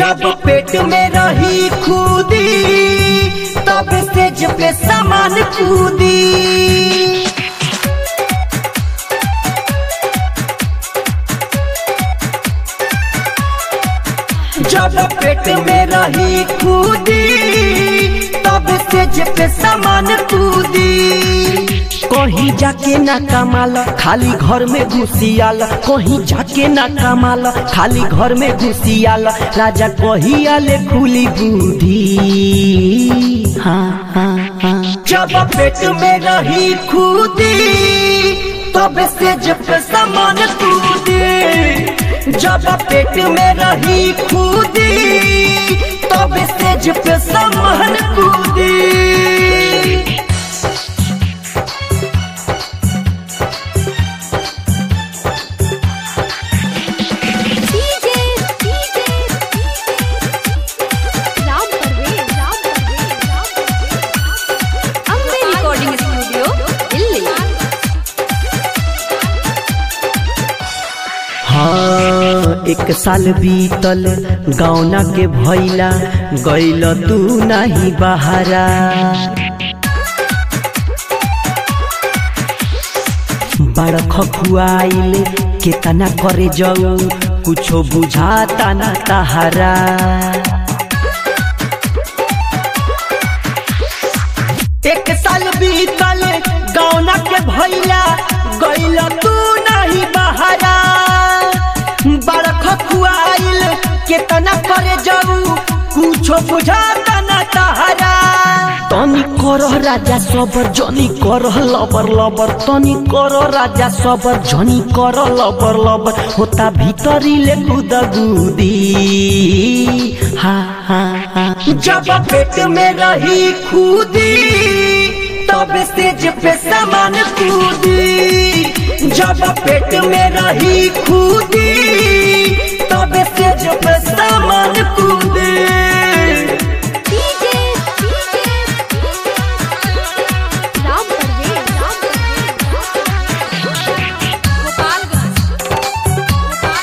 जब पेट में रही खुदी तब सेज पे सामान कूदी जब पेट में रही खुदी तब सेज पे सामान कूदी कहीं जाके ना कमाल खाली घर में घुसियाल कहीं जाके ना कमाल खाली घर में घुसियाल राजा कही आले खुली बुद्धि हाँ हाँ हाँ जब पेट में रही खुदी तब से जब सामान कूदी जब पेट में रही खुदी तब से जब सामान कूदी DJ DJ Ram Parvez Ram Parvez Ram Parvez Ambe recording studio Delhi हाँ एक साल बीतल गौना के भैला गैल तू नहीं बहारा बड़ खखुआइल केतना करे जाऊ कुछो बुझाता ना तहारा एक साल बीतल गौना के भैला गैल तू नहीं बहारा बड़ खखुआइल केतना करे जाऊ कुछो बुझाता ना तहारा तनी करह राजा सबर जनी करह लबर लबर तनी करह राजा सबर जनी करह लबर लबर होता भीतरी ले गुदगुदी हा हा हा जब पेट में रही खुदी तब सेज पे सामान कूदी जब पेट में रही खुदी तब सेज पे सामान कूदी डीजे डीजे राम परवेज राम परवेज गोपालगंज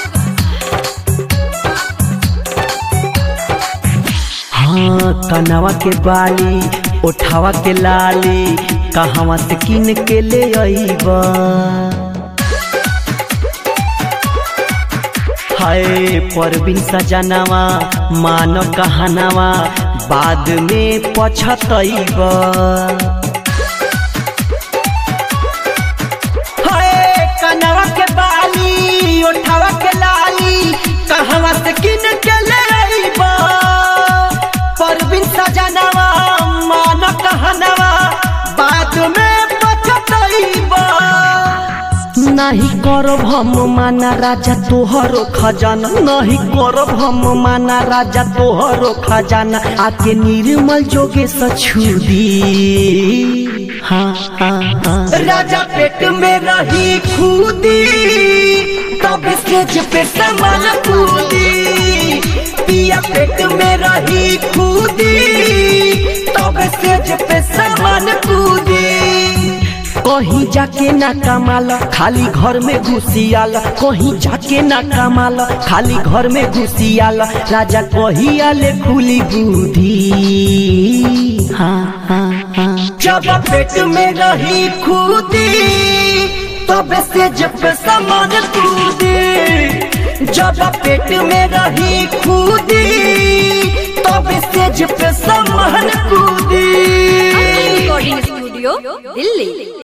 हाँ कनवा के बाली उठावा के लाली कहवा से किन के ले अइबा हाय परबिन सजनवा मान कहनवा बाद में पछतइबा हाय कनवा के बाली उठावा के लाली कहवा से किन के ले अइबा परबिन सजनवा मान कहनवा बाद में पछतइबा नहीं करब हम माना राजा तोहरो खजाना नहीं करब हम माना राजा तोहरो खजाना आके निर्मल जोगे सछुदी हाँ हाँ हाँ राजा पेट में रही खुदी तब सेज पे सामान कूदी पिया पेट में रही खुदी तब सेज पे सामान कूदी कहीं जाके ना कमाल खाली घर में घुसियाल कहीं जाके ना कमाल खाली घर में घुसियाल राजा कही आले खुली बुद्धि हाँ हाँ हाँ जब पेट में रही खुदी तब से जब सामान कूदी जब पेट में रही खुदी तब से जब सामान कूदी रिकॉर्डिंग स्टूडियो दिल्ली